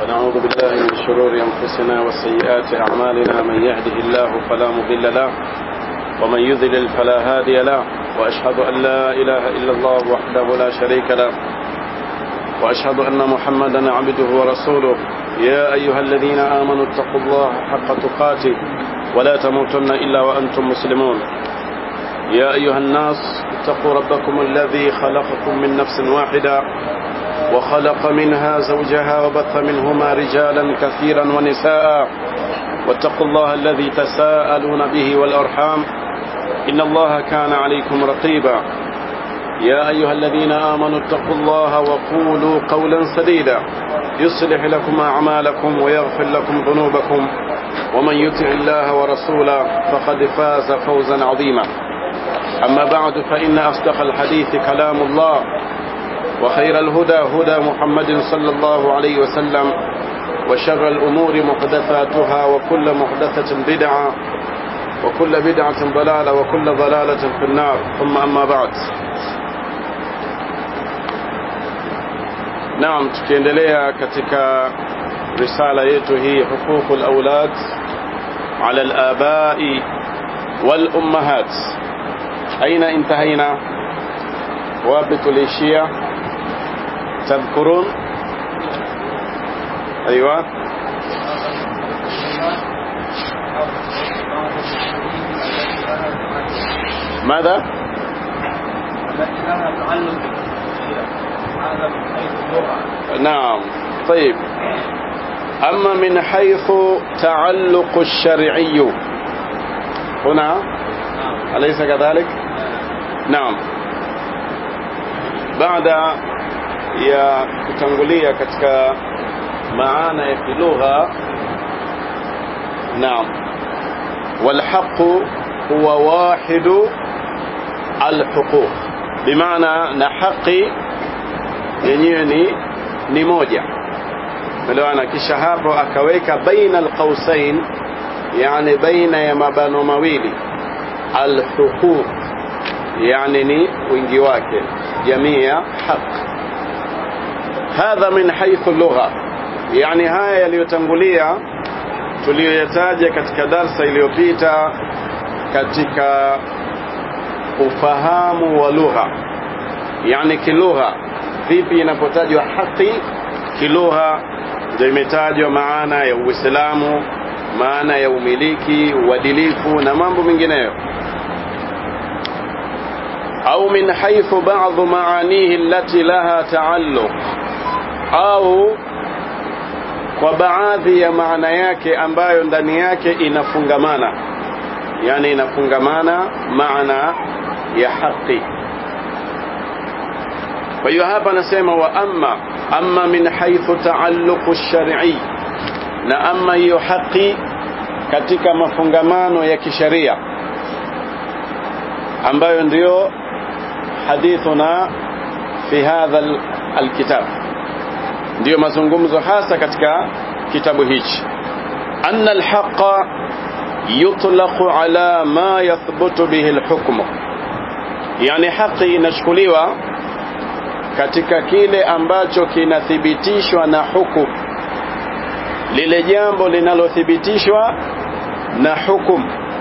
ونعوذ بالله من شرور أنفسنا وسيئات أعمالنا من يهده الله فلا مضل له ومن يذلل فلا هادي له وأشهد أن لا إله إلا الله وحده لا شريك له وأشهد أن محمدا عبده ورسوله يا أيها الذين آمنوا اتقوا الله حق تقاته ولا تموتن إلا وأنتم مسلمون يا أيها الناس اتقوا ربكم الذي خلقكم من نفس واحدة وخلق منها زوجها وبث منهما رجالا كثيرا ونساء واتقوا الله الذي تساءلون به والأرحام إن الله كان عليكم رقيبا يا أيها الذين آمنوا اتقوا الله وقولوا قولا سديدا يصلح لكم أعمالكم ويغفر لكم ذنوبكم ومن يطع الله ورسوله فقد فاز فوزا عظيما أما بعد فإن أصدق الحديث كلام الله وخير الهدى هدى محمد صلى الله عليه وسلم وشر الأمور محدثاتها وكل محدثة بدعة وكل بدعة ضلالة وكل ضلالة في النار ثم أما بعد Naam, tukiendelea katika risala yetu hii huququl aulad ala al-abai wal ummahat. Aina intahaina? Wapi tulishia? Tadhkurun? Aywa. ماذا؟ التي لها تعلق بالشريعة هذا من حيث اللغة نعم طيب أما من حيث تعلق الشرعي هنا نعم أليس كذلك نعم baada ya kutangulia katika maana ya kilugha naam walhaqu huwa wahidu alhuquq bimaana na haqi yenyewe ni ni moja elewana kisha hapo akaweka baina alqausain yani baina ya mabano mawili alhuquq yani ni wingi wake jamii ya haq hadha min haythu lugha yani haya yaliyotangulia tuliyoyataja katika darsa iliyopita katika ufahamu wa lugha yani kilugha vipi inapotajwa haki kilugha ndio imetajwa maana ya uislamu maana ya umiliki uadilifu na mambo mengineyo au min haythu ba'dhu maanihi allati laha taalluq au kwa baadhi ya maana yake ambayo ndani yake inafungamana yani inafungamana maana ya haki kwa hiyo hapa anasema wa amma amma min haythu taalluqu shar'i na amma hiyo haki katika mafungamano ya kisheria ambayo ndiyo hadithuna fi hadha alkitab ndiyo mazungumzo hasa katika kitabu hichi anna alhaqa yutlaqu ala ma yathbutu bihi alhukmu yani haki inachukuliwa katika kile ambacho kinathibitishwa na hukum lile jambo linalothibitishwa na hukum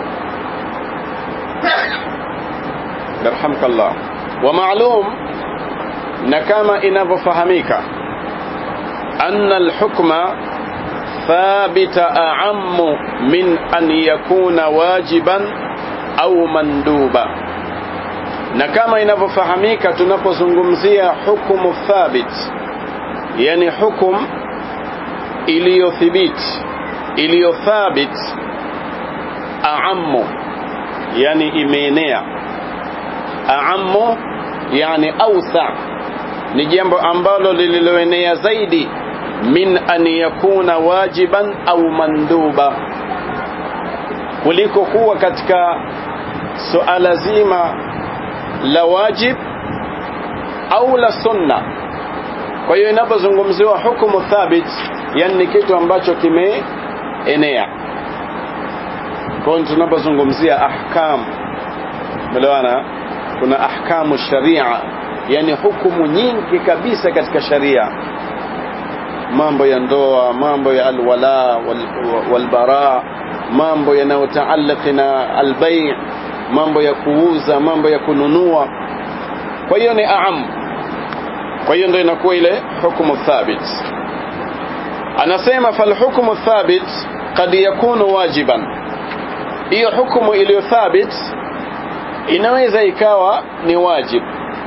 yarhamkallah wa ma'lum na kama inavyofahamika anna alhukma thabita a'ammu min an yakuna wajiban au manduba na kama inavyofahamika tunapozungumzia hukumu thabit yani hukum iliyothibiti iliyothabit a'ammu yani imeenea a'ammu yani awsa ni jambo ambalo lililoenea zaidi min an yakuna wajiban au manduba kuliko kuwa katika suala zima la wajib au la sunna kwa hiyo inapozungumziwa hukumu thabit yani ni kitu ambacho kimeenea kwa hiyo tunapozungumzia ahkam melewana kuna ahkamu sharia yani hukumu nyingi kabisa katika sharia mambo ya ndoa mambo ya alwala wal, walbara mambo yanayotaalaki na albay mambo ya kuuza mambo ya kununua kwa hiyo ni aam kwa hiyo ndio inakuwa ile hukumu thabit anasema falhukmu thabit kad yakunu wajiban hiyo hukumu iliyo thabit inaweza ikawa ni wajib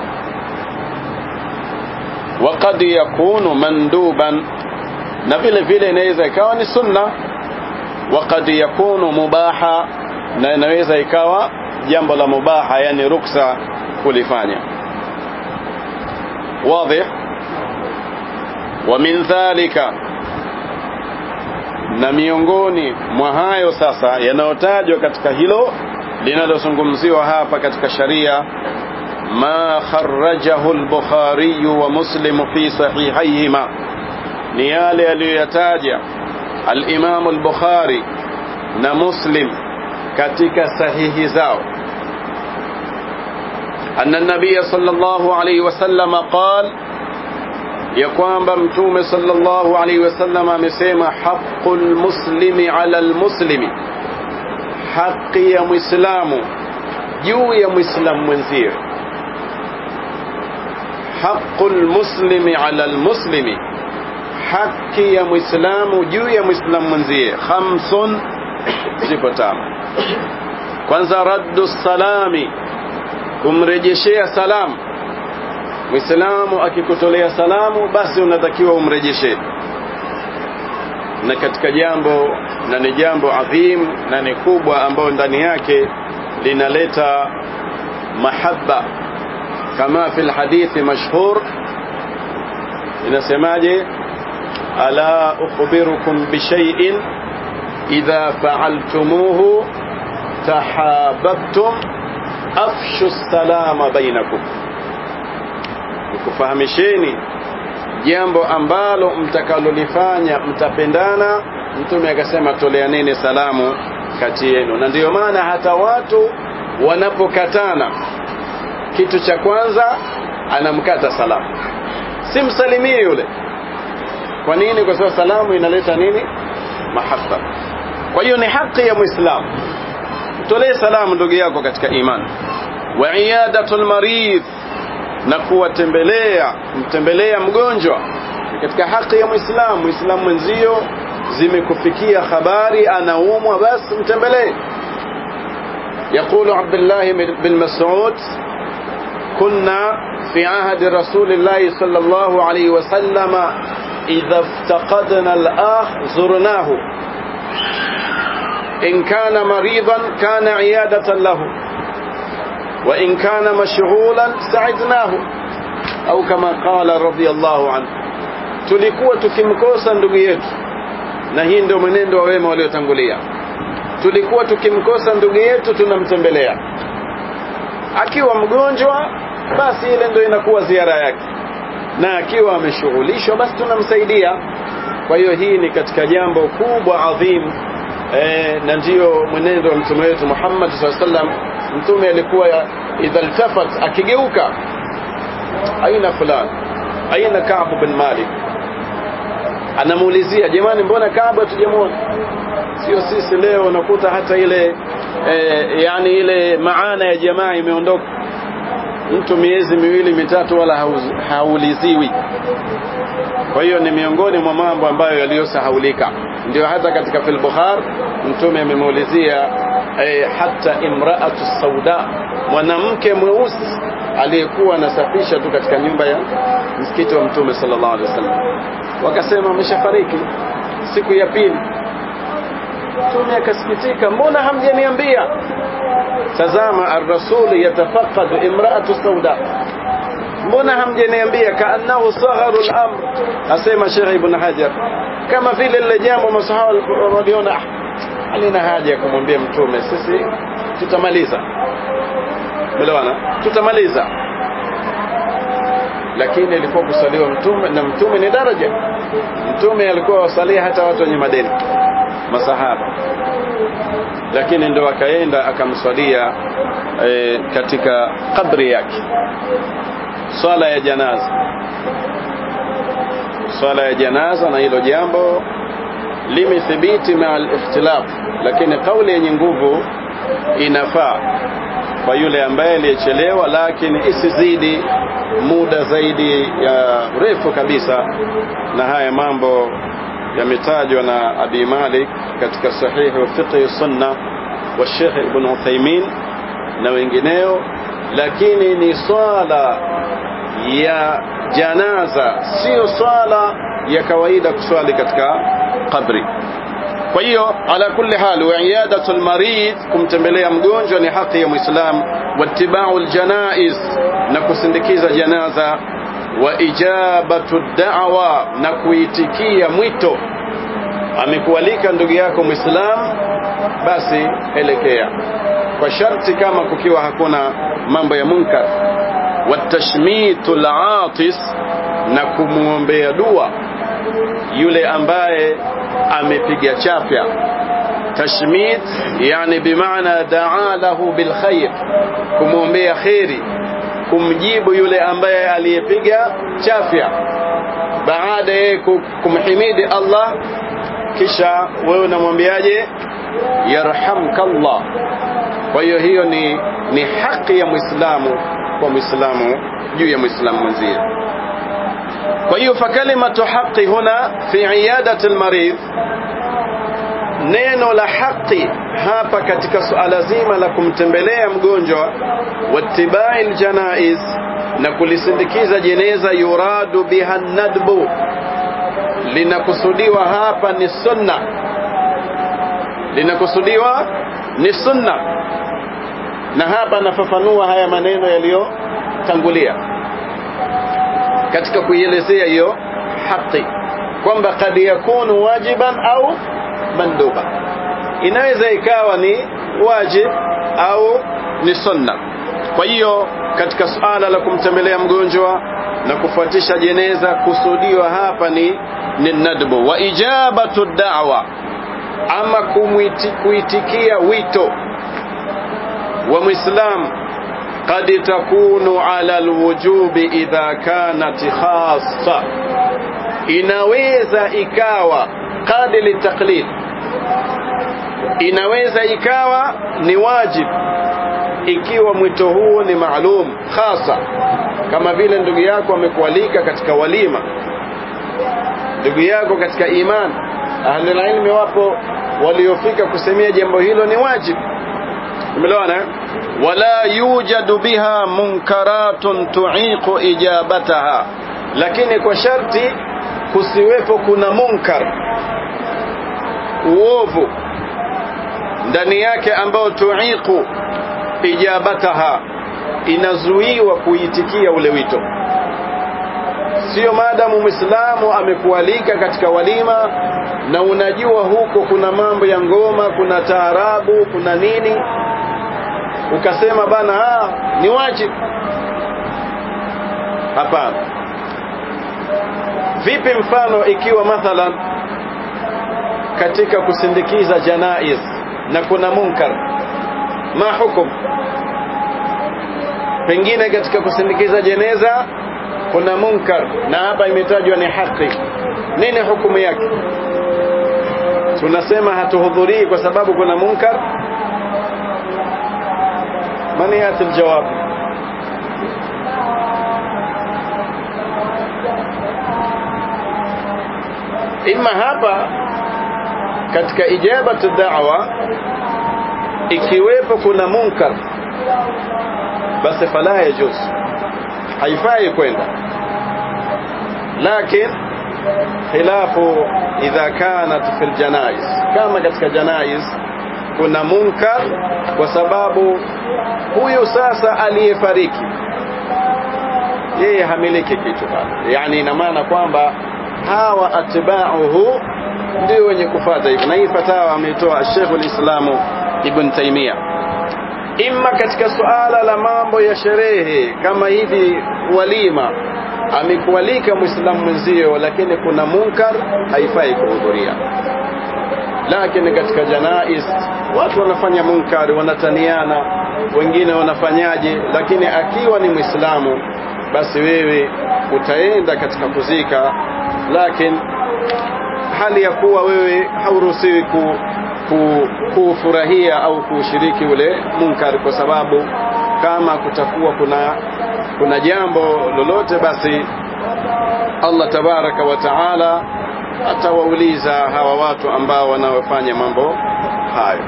وقد يكون مندوبا na vile vile inaweza ikawa ni sunna وقد يكون mubaha na inaweza ikawa jambo la mubaha yani ruksa kulifanya واضح ومن ذلك na miongoni mwa hayo sasa yanayotajwa katika hilo linalozungumziwa hapa katika sharia ما خرجه البخاري ومسلم في صحيحيهما نيالي aliyoyataja الإمام البخاري na Muslim katika sahihi zao أن النبي صلى الله عليه وسلم قال ya kwamba mtume sallallahu alaihi wasallam amesema haqqul muslimi ala almuslimi haki ya muislamu juu ya muislamu mwenzie haqqul muslimi ala almuslimi haki ya muislamu juu ya muislamu mwenzie khamsun zipo tano kwanza raddu salami kumrejeshea salamu Muislamu akikutolea salamu basi unatakiwa umrejeshe. Na katika jambo na ni jambo adhim na ni kubwa ambayo ndani yake linaleta mahabba kama fi alhadithi mashhur inasemaje ala ukhbirukum bishay'in idha fa'altumuhu tahabbtum afshu salama bainakum nikufahamisheni jambo ambalo mtakalolifanya mtapendana mtume akasema toleaneni salamu kati yenu na ndiyo maana hata watu wanapokatana kitu cha kwanza anamkata salamu simsalimie yule kwa nini kwa sababu salamu inaleta nini mahaba kwa hiyo ni haki ya muislamu tolee salamu ndugu yako katika imani wa iyadatul maridh na kuwatembelea mtembelea mgonjwa katika haki ya muislamu muislamu mwenzio zimekufikia habari anaumwa basi mtembelee يقول عبد الله بن مسعود كنا في عهد رسول الله صلى الله عليه وسلم إذا افتقدنا الآخ زرناه إن كان مريضا كان عيادة له وإن كان مشغولا ساعدناه أو كما قال رضي الله عنه tulikuwa tukimkosa ndugu yetu na hii ndio mwenendo wa wema waliotangulia tulikuwa tukimkosa ndugu yetu tunamtembelea akiwa mgonjwa basi ile ndio inakuwa ziara yake na akiwa ameshughulishwa basi tunamsaidia kwa hiyo hii ni katika jambo kubwa adhim e, na ndiyo mwenendo wa mtume wetu Muhammad sallallahu alaihi wasallam mtume alikuwa idha iltafat akigeuka aina fulani aina Ka'b bin Malik anamuulizia jamani mbona Ka'b hatujamuona sio sisi leo unakuta hata ile e, yani ile maana ya jamaa imeondoka mtu miezi miwili mitatu wala hauliziwi kwa hiyo ni miongoni mwa mambo ambayo yaliyosahaulika ndio hata katika fil Bukhari mtume amemuulizia eh, hata imraatu sauda mwanamke mweusi aliyekuwa anasafisha tu katika nyumba ya msikiti wa mtume sallallahu alaihi wasallam wakasema ameshafariki siku ya pili mtume akasikitika mbona hamjaniambia tazama ar-rasul yatafaqad imraatu sauda mbona hamjaniambia kaannahu sagharu al-amr asema Sheikh Ibn Hajar kama vile lile jambo masahaba waliona halina haja ya kumwambia mtume sisi tutamaliza melewana tutamaliza lakini ilikuwa kusaliwa mtume na mtume ni daraja mtume alikuwa wasalia hata watu wenye madeni masahaba lakini ndo akaenda akamswalia e, katika kabri yake swala ya janaza swala ya janaza na hilo jambo limethibiti maa al-ikhtilaf lakini kauli yenye nguvu inafaa kwa yule ambaye aliyechelewa lakini isizidi muda zaidi ya refu kabisa na haya mambo yametajwa na Abi Malik katika sahihi fiqh sunna wa Sheikh Ibn Uthaymeen na wengineo lakini ni swala ya janaza sio swala ya kawaida kuswali katika kabri kwa hiyo ala kulli hal wa iyadatu almarid kumtembelea mgonjwa ni haki ya muislam wattiba'u aljanaiz na kusindikiza janaza wa ijabatu da'wa na kuitikia mwito amekualika ndugu yako muislam basi elekea kwa sharti kama kukiwa hakuna mambo ya munkar watashmitu al-atis na kumwombea dua yule ambaye amepiga chafya tashmit yani bimaana daa lahu bilkhair kumwombea kheri kumjibu yule ambaye aliyepiga chafya baada ya kumhimidi Allah kisha wewe unamwambiaje yarhamkallah kwa hiyo hiyo ni ni haki ya muislamu kwa muislamu juu ya muislamu mwenzie kwa hiyo fakalimatu haqi huna fi iyadati almarid neno la haqi hapa katika suala zima la kumtembelea mgonjwa wattibai aljanaiz na kulisindikiza jeneza yuradu biha nadbu linakusudiwa hapa ni sunna linakusudiwa ni sunna na hapa nafafanua haya maneno yaliyotangulia katika kuielezea hiyo haki kwamba kad yakunu wajiban au manduba inaweza ikawa ni wajib au ni sunna kwa hiyo katika suala la kumtembelea mgonjwa na kufuatisha jeneza kusudiwa hapa ni ni nadbu wa ijabatu da'wa ama kumwiti, kuitikia wito wa muislam قد تكون على الوجوب إذا كانت خاصة inaweza ikawa qadi litaklid inaweza ikawa ni wajib ikiwa mwito huo ni maalum hasa kama vile ndugu yako amekualika katika walima ndugu yako katika iman ahlul ilmi wapo waliofika kusemea jambo hilo ni wajib umeelewana wala yujadu biha munkaratun tuiqu ijabataha lakini kwa sharti kusiwepo kuna munkar uovu ndani yake ambao tuiqu ijabataha inazuiwa kuitikia ule wito sio maadamu mwislamu amekualika katika walima na unajua huko kuna mambo ya ngoma kuna taarabu kuna nini ukasema bana ah, ni wajibu hapana vipi mfano ikiwa mathalan katika kusindikiza janaiz na kuna munkar ma hukum pengine katika kusindikiza jeneza kuna munkar na hapa imetajwa ni haki nini hukumu yake tunasema hatuhudhurii kwa sababu kuna munkar من ياتي الجواب ima hapa katika ijabatu da'wa ikiwepo kuna munkar basi fala yajuz haifai kwenda lakin khilafu idha kanat fil janaiz kama katika janaiz kuna munkar kwa sababu huyu sasa aliyefariki yeye hamiliki kitu bado yani ina maana kwamba hawa atba'uhu ndio wenye kufuata hivyo na hii fatawa ameitoa Sheikh al-Islam Ibn Taymiyyah imma katika suala la mambo ya sherehe kama hivi walima amekualika muislamu mwenzio lakini kuna munkar haifai kuhudhuria lakini katika janais watu wanafanya munkari wanataniana wengine wanafanyaje lakini akiwa ni muislamu basi wewe utaenda katika kuzika lakini hali ya kuwa wewe hauruhusiwi ku, ku, kufurahia au kushiriki ule munkar kwa sababu kama kutakuwa kuna kuna jambo lolote basi Allah tabaraka wa taala atawauliza hawa watu ambao wanaofanya mambo hayo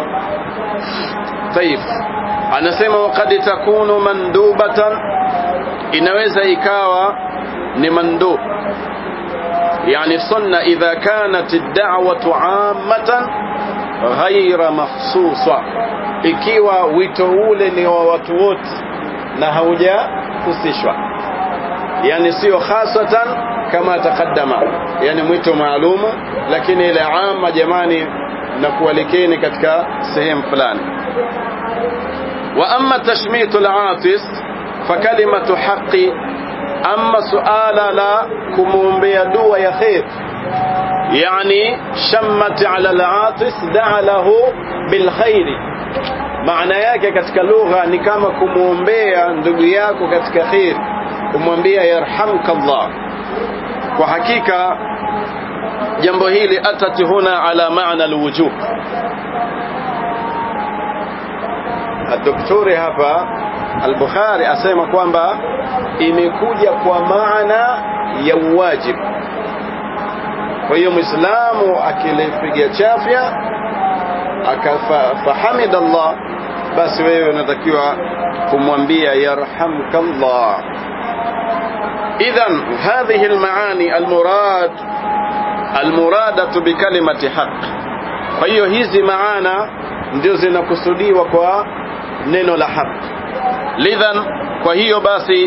طيب anasema waqad takunu mandubatan inaweza ikawa ni mandub يعني sunna idha kanat ad-da'watu 'ammatan ghayra makhsusa ikiwa wito ule ni wa watu wote na haujahusishwa yani sio khasatan kama taqaddama yani mwito maalumu lakini ile ama jamani na kualikeni katika sehemu fulani wa amma tashmitu al-atis fa kalimatu haqqi amma suala la kumuombea dua ya khair yani shammat ala al-atis da'a lahu bil khair maana yake katika lugha ni kama kumuombea ndugu yako katika khair kumwambia yarhamka Allah kwa hakika jambo hili atat huna ala maana alwujub Daktari hapa al-Bukhari asema kwamba imekuja kwa maana ya uwajibu kwa hiyo muislamu akilipiga chafya akafahamid Allah basi wewe unatakiwa kumwambia yarhamka Allah idhan hadhihi almaani almurad almuradatu bikalimati haq kwa hiyo hizi maana ndio zinakusudiwa kwa neno la haq lidhan kwa hiyo basi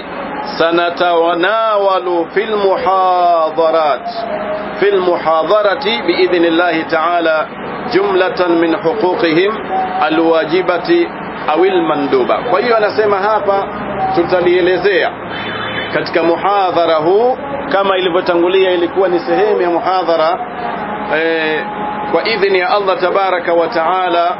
sanatanawalu fil muhadharat fil muhadharati biidhnillahi ta'ala jumlatan min huquqihim alwajibati au almanduba kwa hiyo anasema hapa tutalielezea katika muhadhara huu kama ilivyotangulia ilikuwa ni sehemu ya muhadhara eh, kwa idhini ya Allah tabaraka wa taala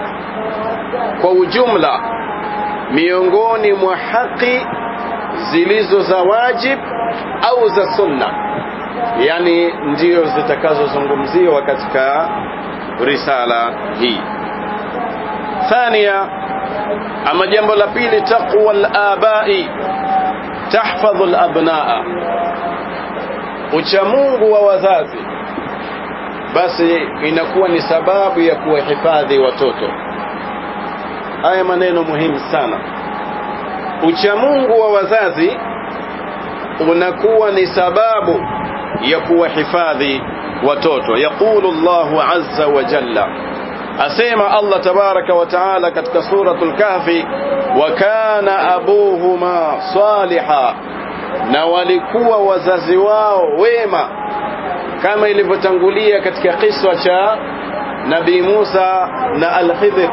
kwa ujumla miongoni mwa haki zilizo za wajib au za sunna yani ndio zitakazozungumziwa katika risala hii thania ama jambo la pili taqwa al-abai tahfadhu al-abnaa uchamungu wa wazazi basi inakuwa ni sababu ya kuwahifadhi watoto haya maneno muhimu sana uchamungu wa wazazi unakuwa ni sababu ya kuwahifadhi watoto yaqulu Allahu azza wa jalla asema Allah tabaraka wa taala katika suratul kahfi wa kana abuhuma saliha na walikuwa wazazi wao wema kama ilivyotangulia katika kiswa cha Nabii Musa na Al-Khidr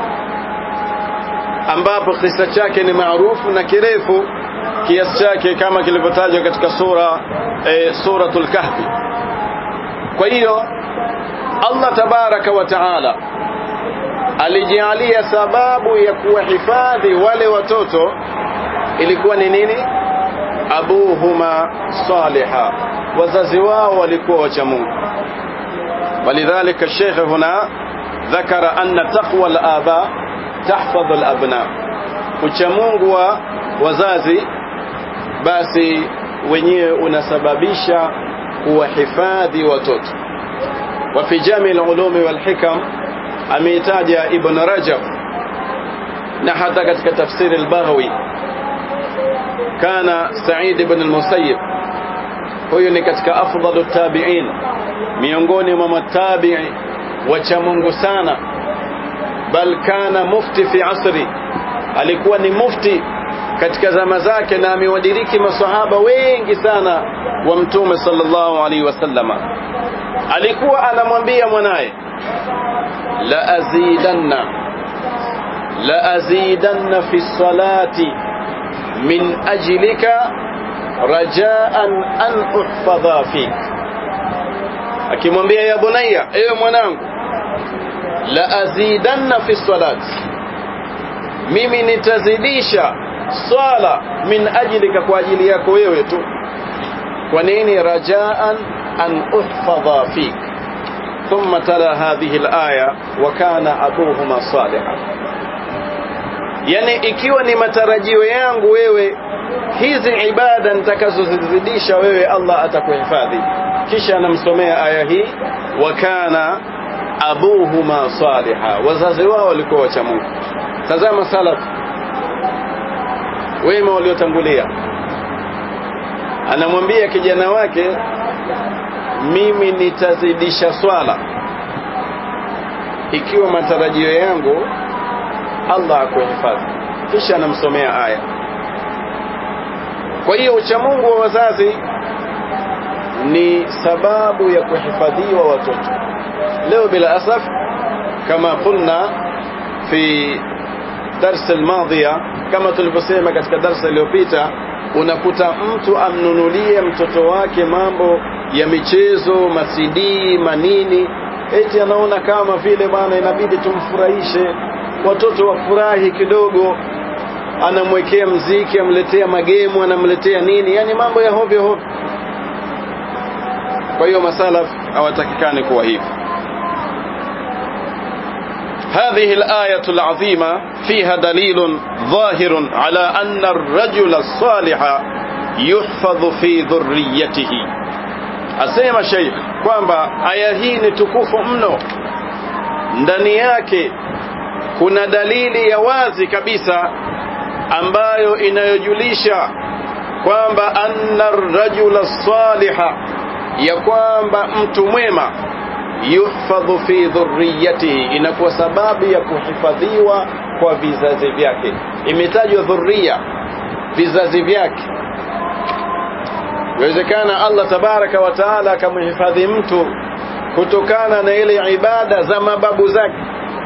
ambapo kisa chake ni maarufu na kirefu kiasi chake kama kilivyotajwa katika sura e, suratul kahfi kwa hiyo Allah tabaraka wa taala alijalia sababu ya kuwahifadhi wale watoto ilikuwa ni nini abuhuma saliha wazazi wao walikuwa wacha Mungu ولذلك الشيخ هنا ذكر أن تقوى الآباء تحفظ الأبناء uchamungu wa wazazi basi wenyewe unasababisha kuwahifadhi watoto wa fi jami al-ulumi wal hikam ameitaja ibn rajab na hata katika tafsiri al-baghawi kana sa'id ibn al-musayyib huyu ni katika afdalu tabi'in miongoni mwa matabi'i wacha Mungu sana bal kana mufti fi asri alikuwa ni mufti katika zama zake na amewadiriki masahaba wengi sana wa mtume sallallahu alaihi wasallama alikuwa anamwambia mwanaye la azidanna la azidanna fi salati min ajlika rajaan an uhfadha fik akimwambia ya bunayya ewe mwanangu la azidanna fi salati mimi nitazidisha swala min ajlika kwa ajili yako wewe tu kwa nini rajaan an uhfadha fik ثم تلا هذه الآية وكان أبوهما صالحا yani ikiwa ni matarajio yangu wewe hizi ibada nitakazozizidisha wewe Allah atakuhifadhi kisha anamsomea aya hii wa kana abuhuma saliha wazazi wao walikuwa wacha Mungu tazama salaf wema waliotangulia anamwambia kijana wake mimi nitazidisha swala ikiwa matarajio yangu Allah akuhifadhi kisha anamsomea aya kwa hiyo uchamungu wa wazazi ni sababu ya kuhifadhiwa watoto leo bila asaf kama qulna fi darsa almadhiya kama tulivyosema katika darsa iliyopita unakuta mtu amnunulie mtoto wake mambo ya michezo masidii manini eti anaona kama vile bwana inabidi tumfurahishe watoto wafurahi kidogo anamwekea mziki amletea magemu anamletea nini yani mambo ya hovyo hovyo kwa hiyo masalaf hawatakikani kuwa hivi هذه الآية العظيمة فيها دليل ظاهر على أن الرجل الصالح يحفظ في ذريته asema sheikh kwamba aya hii ni tukufu mno ndani yake kuna dalili ya wazi kabisa ambayo inayojulisha kwamba anna rajula saliha ya kwamba mtu mwema yuhfadhu fi dhurriyatihi inakuwa sababu ya kuhifadhiwa kwa vizazi vyake imetajwa dhurriya vizazi vyake inawezekana Allah tabaraka wa taala akamhifadhi mtu kutokana na ile ibada za mababu zake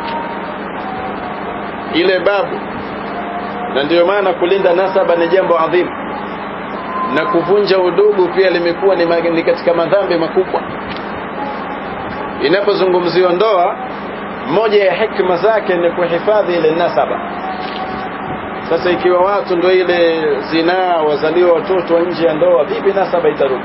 ile babu na ndiyo maana kulinda nasaba ni jambo adhimu na kuvunja udugu pia limekuwa ni, ni katika madhambi makubwa inapozungumziwa ndoa moja ya hikma zake ni kuhifadhi ile nasaba sasa ikiwa watu ndio ile zinaa wazaliwa watoto nje ya ndoa vipi nasaba itarudi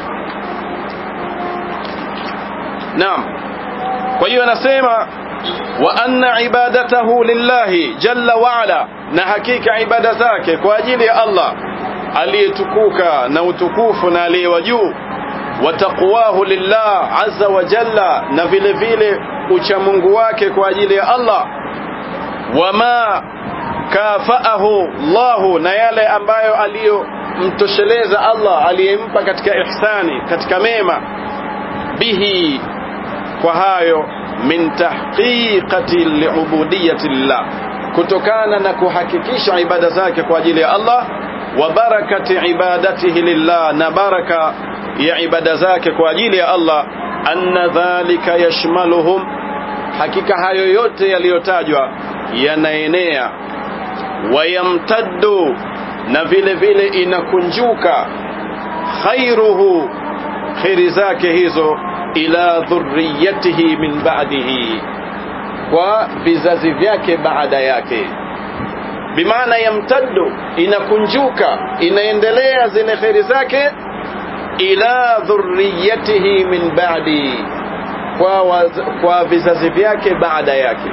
naam kwa hiyo anasema wa anna ibadatahu lillahi jalla wa ala na hakika ibada zake kwa ajili ya Allah aliyetukuka na utukufu na aliyewa juu wa taqwahu lillah azza wa jalla na vile vile uchamungu wake kwa ajili ya Allah wama kafaahu Allahu na yale ambayo aliyomtosheleza Allah aliyempa katika ihsani katika mema bihi kwa hayo min tahqiqati liubudiyati lillah kutokana na kuhakikisha ibada zake kwa ajili ya Allah wa barakati ibadatihi lillah na baraka ya ibada zake kwa ajili ya Allah anna dhalika yashmaluhum hakika hayo yote yaliyotajwa yanaenea wayamtaddu na vile vile inakunjuka khairuhu khairi zake hizo ila dhurriyatihi min ba'dihi kwa vizazi vyake baada yake bimaana yamtaddu inakunjuka inaendelea zile khairi zake ila dhurriyatihi min ba'di kwa, waz, kwa vizazi vyake baada yake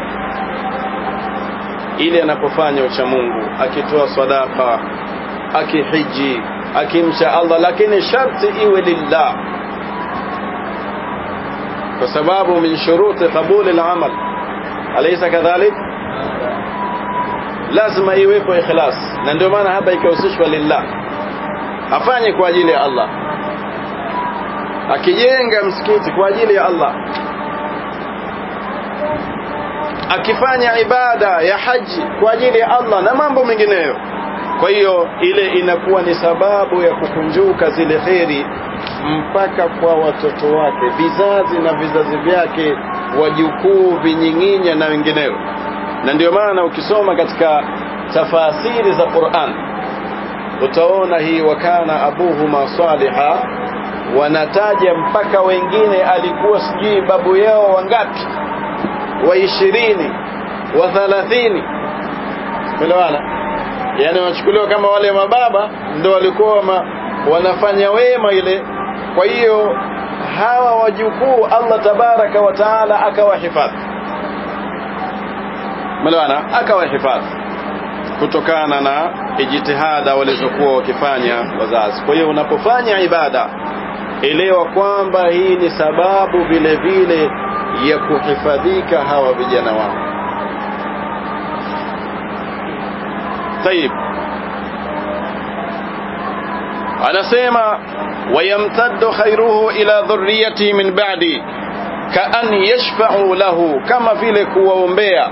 ili anapofanya ucha Mungu akitoa sadaka akihiji akimcha Allah lakini sharti iwe lillah kwa sababu min shuruti qabuli al-amal alaysa kadhalik lazima iwepo ikhlas na ndio maana hapa ikahusishwa lillah afanye kwa ajili ya Allah akijenga msikiti kwa ajili ya Allah akifanya ibada ya haji kwa ajili ya Allah na mambo mengineyo kwa hiyo ile inakuwa ni sababu ya kukunjuka zile kheri mpaka kwa watoto wake vizazi na vizazi vyake wajukuu vinying'inya na wengineo na ndio maana ukisoma katika tafasiri za Qur'an utaona hii wakana abuhuma saliha wanataja mpaka wengine alikuwa sijui babu yao wangapi wa ishirini wa thalathini elewana yani wachukuliwa kama wale mababa ndo walikuwa ma, wanafanya wema ile kwa hiyo hawa wajukuu Allah tabaraka wa taala akawahifadhi melewana akawahifadhi kutokana na ijtihada walizokuwa wakifanya wazazi kwa hiyo unapofanya ibada elewa kwamba hii ni sababu vile vile ya kuhifadhika hawa vijana wao طيب anasema wayamtaddu khairuhu ila dhurriyati min ba'di kaan yashfa'u lahu kama vile kuwaombea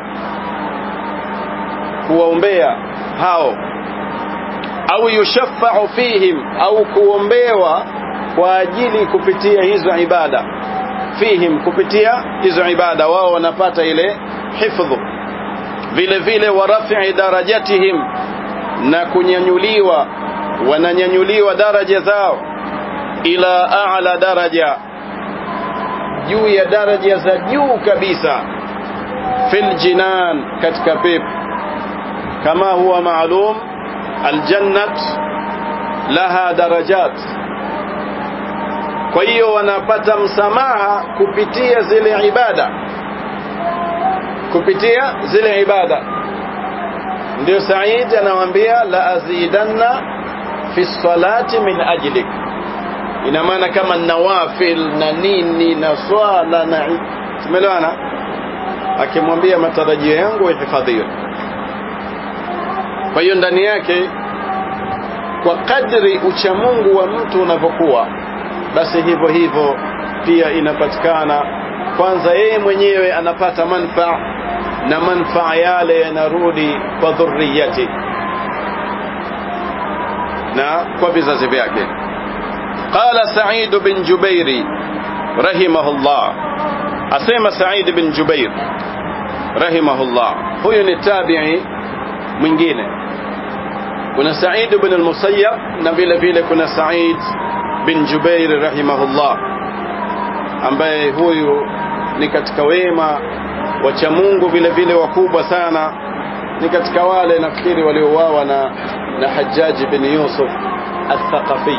kuwaombea hao au yushaffa'u fihim au kuombewa kwa ajili kupitia hizo ibada fihim kupitia hizo ibada wao wanapata ile hifdhu vile vile wa raf'i darajatihim na kunyanyuliwa wananyanyuliwa daraja zao ila a'la daraja juu ya daraja za juu kabisa fil jinan katika pepo kama huwa maalum aljannat laha darajat kwa hiyo wanapata msamaha kupitia zile ibada kupitia zile ibada ndio Said anawaambia la azidanna fi salati min ajlik ina maana kama nawafil na nini na swala na tumeelewana akimwambia matarajio yangu ihifadhiwe kwa hiyo ndani yake kwa kadri uchamungu wa mtu unavyokuwa basi hivyo hivyo pia inapatikana kwanza yeye mwenyewe anapata manfaa na manfaa yale yanarudi kwa dhurriyati na kwa vizazi vyake qala sa'id bin jubairi rahimahullah asema sa'id bin jubair rahimahullah huyu ni tabi'i mwingine kuna sa'id bin al-musayyab na vile vile kuna sa'id bin jubair rahimahullah ambaye huyu ni katika wema wacha Mungu vile vile wakubwa sana ni katika wale nafikiri waliouawa na na Hajjaj bin Yusuf al-Thaqafi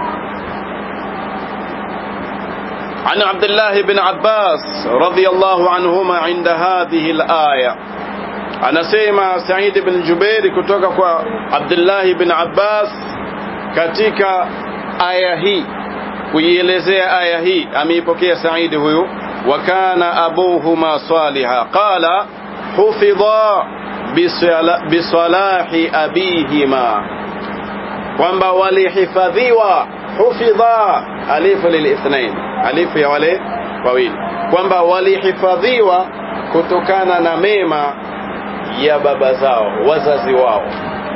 عن عبد الله بن عباس رضي الله عنهما عند هذه الآية أنا سيما سعيد بن جبير كتوك عبد الله بن عباس katika aya hii kuielezea aya hii ameipokea Saidi huyu wa kana abuhuma saliha qala hufidha bisalahi abihima kwamba walihifadhiwa hufidha alifu lilithnain alifu ya wale wawili kwamba walihifadhiwa kutokana na mema ya baba zao wazazi wao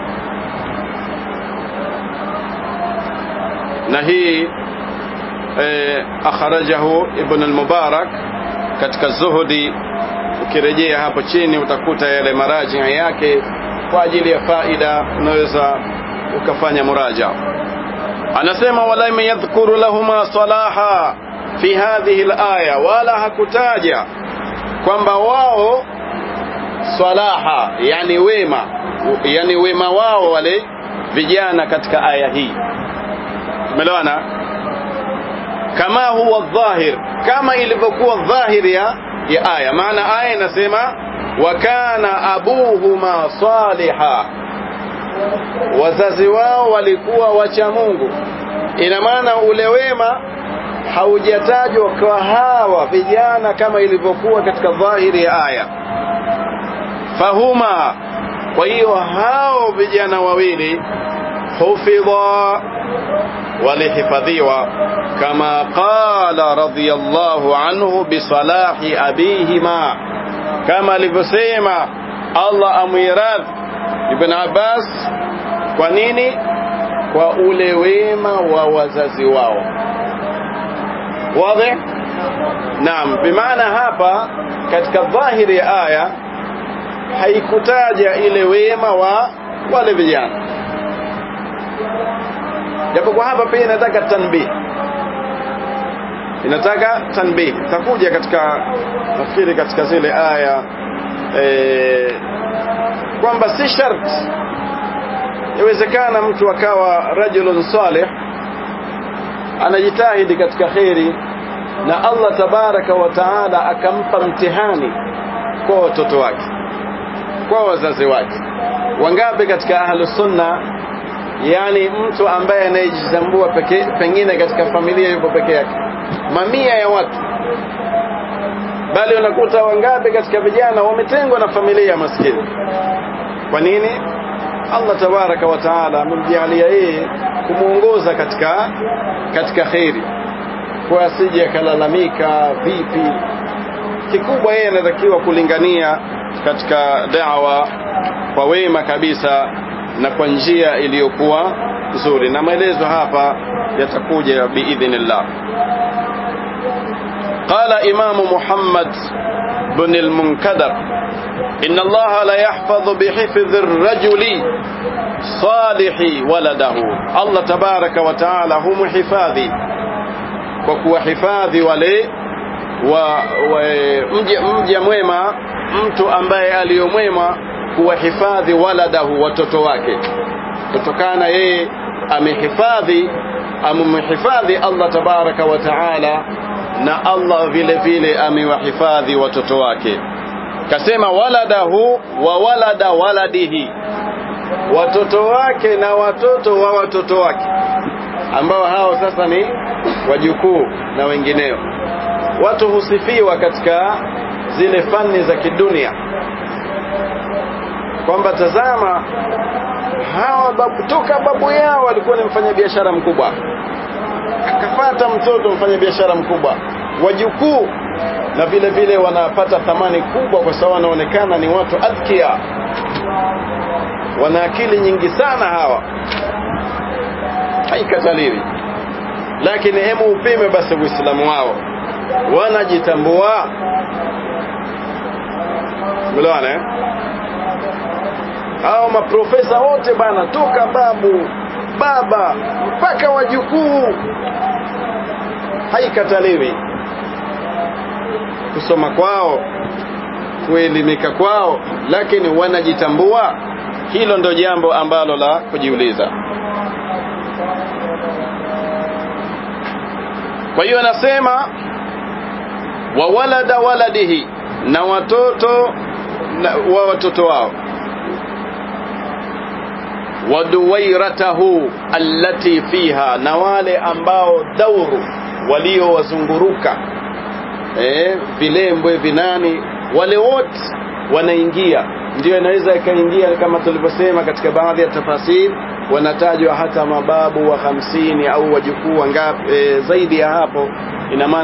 na hii eh, akharajahu ibn al-mubarak katika zuhudi ukirejea hapo chini utakuta yale maraji yake kwa ajili ya faida unaweza ukafanya muraja anasema wala yadhkuru lahuma salaha fi hadhihi al-aya wala hakutaja kwamba wao salaha yani wema yani wema wao wale vijana katika aya hii umeelewana kama huwa dhahir kama ilivyokuwa dhahir ya ya aya maana aya inasema wa kana abuhuma saliha wazazi wao walikuwa wacha Mungu ina maana ule wema haujatajwa kwa hawa vijana kama ilivyokuwa katika dhahiri ya aya fahuma kwa hiyo hao vijana wawili hufidha walihifadhiwa kama qala radiyallahu anhu bisalahi abihima kama alivyosema Allah amwiradh Ibn Abbas kwa nini kwa ule wema wa wazazi wao wazi naam bimaana hapa katika dhahiri ya aya haikutaja ile wema wa wale vijana japo kwa hapa pia inataka tanbih inataka tanbih takuja katika nafikiri katika zile aya e, kwamba si sharti yawezekana mtu akawa rajulun salih anajitahidi katika kheri na Allah tabaraka wa taala akampa mtihani kwa watoto wake kwa wazazi wake wangapi katika ahlu sunna yani mtu ambaye anayejitambua peke pengine katika familia yuko peke yake mamia ya watu bali unakuta wangapi katika vijana wametengwa na familia maskini kwa nini Allah tabaraka wa taala amemjalia yeye kumuongoza katika katika kheri kwa asije akalalamika vipi kikubwa yeye anatakiwa kulingania katika da'wa kwa wema kabisa na kwa njia iliyokuwa nzuri na maelezo hapa yatakuja biidhnillah قال إمام محمد بن المنكدر إن الله لا يحفظ بحفظ الرجل صالح ولده الله تبارك وتعالى هم حفاظي وكو حفاظي ولي wa, wa mja, mja mwema mtu ambaye aliyomwema kuwahifadhi waladahu watoto wake kutokana yeye amehifadhi amemhifadhi Allah tabaraka wa taala na Allah vile vile amewahifadhi watoto wake kasema waladahu wa walada waladihi watoto wake na watoto wa watoto wake ambao hao sasa ni wajukuu na wengineo watu husifiwa katika zile fani za kidunia kwamba tazama hawa babu, toka babu yao walikuwa ni mfanyabiashara mkubwa akafata mtoto mfanyabiashara mkubwa wajukuu na vile vile wanapata thamani kubwa kwa sababu wanaonekana ni watu adhkia wana akili nyingi sana hawa haikataliwi lakini hemu upime basi uislamu wao wanajitambua melewana eh? hao maprofesa wote bana toka babu baba mpaka wajukuu haikataliwi kusoma kwao kuelimika kwao lakini wanajitambua hilo ndo jambo ambalo la kujiuliza kwa hiyo anasema wa walada waladihi na watoto na, wa watoto wao waduwairatahu allati fiha na wale ambao dauru waliowazunguruka eh, vilembwe vinani wale wote wanaingia ndio inaweza ikaingia kama tulivyosema katika baadhi ya tafasiri wanatajwa hata mababu wa hamsini au wajukuu wangapi e, zaidi ya hapo ina maana